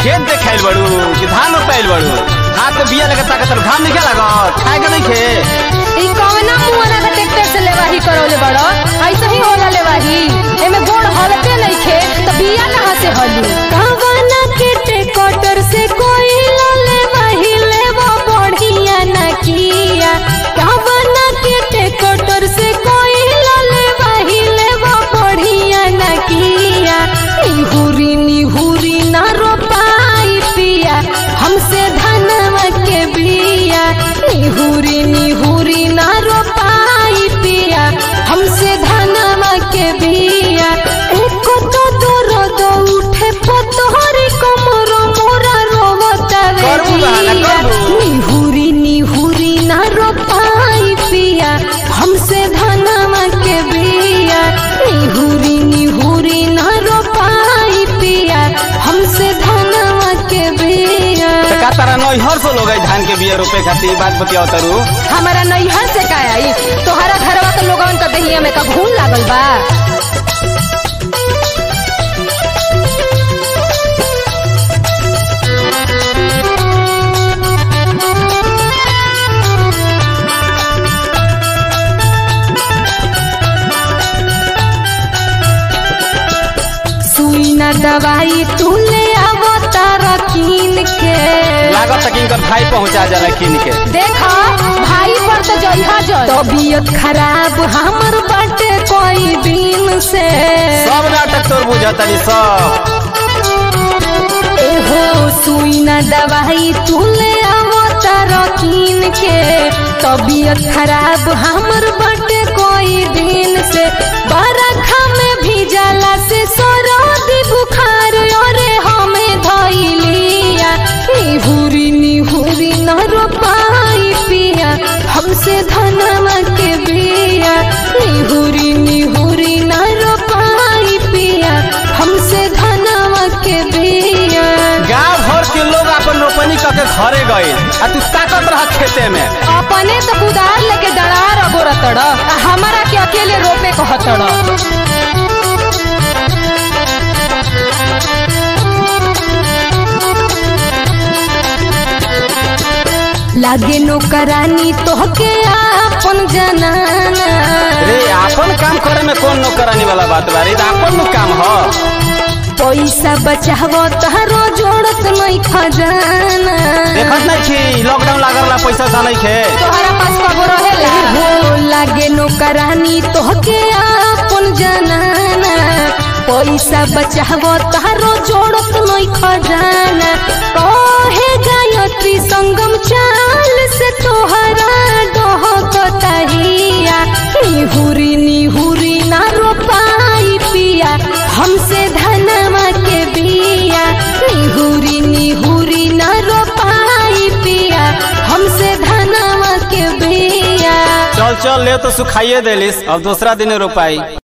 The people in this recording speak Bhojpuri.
खेत देखाइल बड़ू कि धान रोपाइल बड़ू हाथ में बिया लगे ताकत घाम नहीं लागत खाए के नहीं खे ई कवना मुआना का ट्रैक्टर से लेवाही करौले बड़ो ऐसे ही होला लेवाही एमे गोड़ हलते नहीं खे तो बिया कहाँ से हली कवना के ट्रैक्टर से कोई ले वही लेवा बढ़िया न किया कवना के ट्रैक्टर से कोई ले वही लेवा बढ़िया न किया निहुरी निहुरी न रोपाई पिया हमसे धनवा के बिया निहुरी निहुरी न रोपाई पिया हमसे धनवा के बिया एको तो दूर दो उठे पतोहरी कमर मोरा रोवता रे करबू बहाना, बिया करबू। निहुरी निहुरी न रोपाई पिया हमसे धनवा के बिया निहुरी निहुरी न रोपाई पिया हमसे धनवा के बिया तो का तारा नैहर से लोग धान के बिया रोपे खातिर ई बात बतियाओ तारू हमारा नैहर से का आई तोहरा घरवा के लोगन का दहिया में का घून लागल बा सुई ना दवाई तू ले आवो तारा कीन के लागत तक इनकर भाई पहुंचा जाला किन के देखा भाई पर तो जइहा जल तबीयत खराब हमर बाटे कोई दिन से सब नाटक तोर बुझतनी सब एहो सुई ना दवाई तू ले आवो तारा कीन के तबीयत खराब हमर बाटे कोई दिन से बरखा में भीजला से सरदी बुखार अरे हमें धइलिया निहुरी निहुरी न रोपाई पिया हमसे धनवा के बिया निहुरी निहुरी न रोपाई पिया हमसे धनवा के बिया गांव भर के लोग अपन रोपनी करके घरे गए आ तू ताकत रह खेते में अपने तो कुदार लेके डरार अगोरतड़ आ हमारा के अकेले रोपे कहतड़ लागे नौकरानी तोहके आपन जनाना रे अपन काम करे में कौन नौकरानी वाला बात बा रे ई तो अपन नु काम ह पैसा बचावो तारो जोड़त नहीं खजाना देखत नहीं छी लॉकडाउन लागल ला पैसा सा नहीं खे तोहरा पास कबो रहेला हो लागे नौकरानी तोहके आपन जनाना पैसा बचावो तारो जोड़त नहीं खजाना कहे गायत्री संगम चाल से तोहरा डहकतहिया निहुरी निहुरी ना रोपाई पिया हमसे धनवा के बिया निहुरी निहुरी ना रोपाई पिया हमसे धनवा के बिया चल चल ले तो सुखाइए देलिस अब दूसरा दिन रोपाई